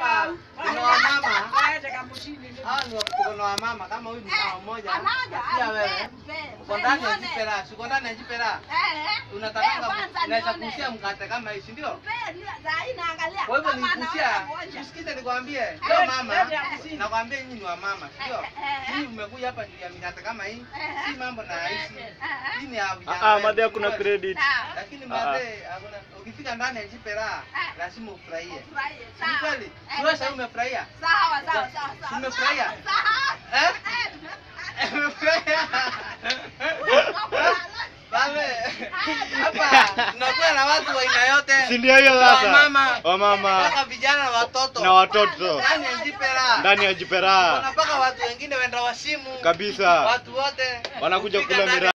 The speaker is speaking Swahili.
hapa kuna wamama Aende kamushini. hawa ni wa- kuna wamama kama huyu ni mama mmoja Anaja. pia wewe uko ndani ya jipera uko ndani ya jipera unataka unaweza kusia mkate kama hii si ndio kwa hivyo nikusia usikize nikwambie leo mama nakwambia nyinyi ni wamama si ndio nyinyi mmekuja hapa juu ya mikate kama hii si mambo na rahisi hii ni ya vijana Ah, ah, wetu, madhe hakuna kweli. credit. lakini Ah, madhe hakuna ukifika ndani ya jipera lazima ufurahie ni kweli siwe sasa umefurahia Sawa, sawa, sawa, sawa. Umefurahia? Sawa. eh umefurahia Bale, hapa tunakuwa na watu wa aina yote. Si ndio hiyo sasa? Wamama, Wamama mpaka vijana na watoto. na watoto Ndani ya jipera. ndani ya jipera Kuna mpaka watu wengine wenda wasimu. kabisa, Watu wote wanakuja Kufika kula ndani mira